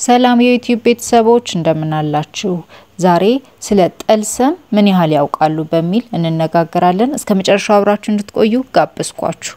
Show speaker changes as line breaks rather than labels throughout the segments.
ሰላም የዩቲዩብ ቤተሰቦች እንደምን አላችሁ? ዛሬ ስለ ጠልሰም ምን ያህል ያውቃሉ በሚል እንነጋገራለን። እስከ መጨረሻው አብራችሁ እንድትቆዩ ጋበዝኳችሁ።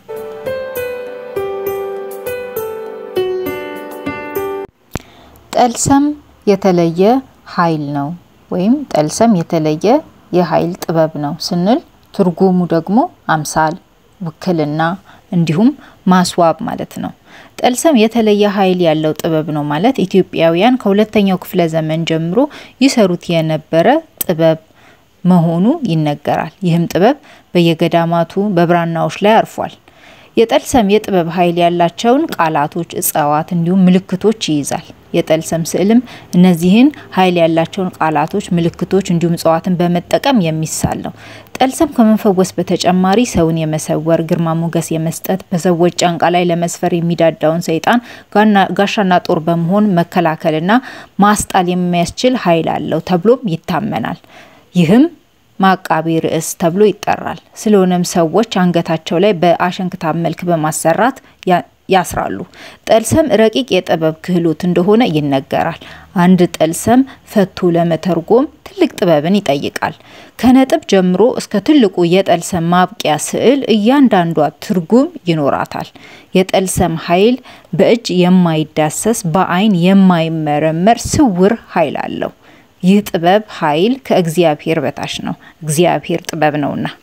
ጠልሰም የተለየ ኃይል ነው ወይም ጠልሰም የተለየ የኃይል ጥበብ ነው ስንል ትርጉሙ ደግሞ አምሳል፣ ውክልና እንዲሁም ማስዋብ ማለት ነው። ጠልሰም የተለየ ኃይል ያለው ጥበብ ነው ማለት ኢትዮጵያውያን ከሁለተኛው ክፍለ ዘመን ጀምሮ ይሰሩት የነበረ ጥበብ መሆኑ ይነገራል። ይህም ጥበብ በየገዳማቱ በብራናዎች ላይ አርፏል። የጠልሰም የጥበብ ኃይል ያላቸውን ቃላቶች፣ እጽዋት እንዲሁም ምልክቶች ይይዛል። የጠልሰም ስዕልም እነዚህን ኃይል ያላቸውን ቃላቶች፣ ምልክቶች እንዲሁም እጽዋትን በመጠቀም የሚሳል ነው። ጠልሰም ከመፈወስ በተጨማሪ ሰውን የመሰወር ግርማ ሞገስ የመስጠት በሰዎች ጫንቃ ላይ ለመስፈር የሚዳዳውን ሰይጣን ጋሻና ጦር በመሆን መከላከልና ማስጣል የሚያስችል ኃይል አለው ተብሎም ይታመናል። ይህም ማቃቢ ርዕስ ተብሎ ይጠራል። ስለሆነም ሰዎች አንገታቸው ላይ በአሸንክታብ መልክ በማሰራት ያስራሉ። ጠልሰም ረቂቅ የጥበብ ክህሎት እንደሆነ ይነገራል። አንድ ጠልሰም ፈቶ ለመተርጎም ትልቅ ጥበብን ይጠይቃል። ከነጥብ ጀምሮ እስከ ትልቁ የጠልሰም ማብቂያ ስዕል እያንዳንዷ ትርጉም ይኖራታል። የጠልሰም ኃይል በእጅ የማይዳሰስ በአይን የማይመረመር ስውር ኃይል አለው። ይህ ጥበብ ኃይል ከእግዚአብሔር በታች ነው። እግዚአብሔር ጥበብ ነውና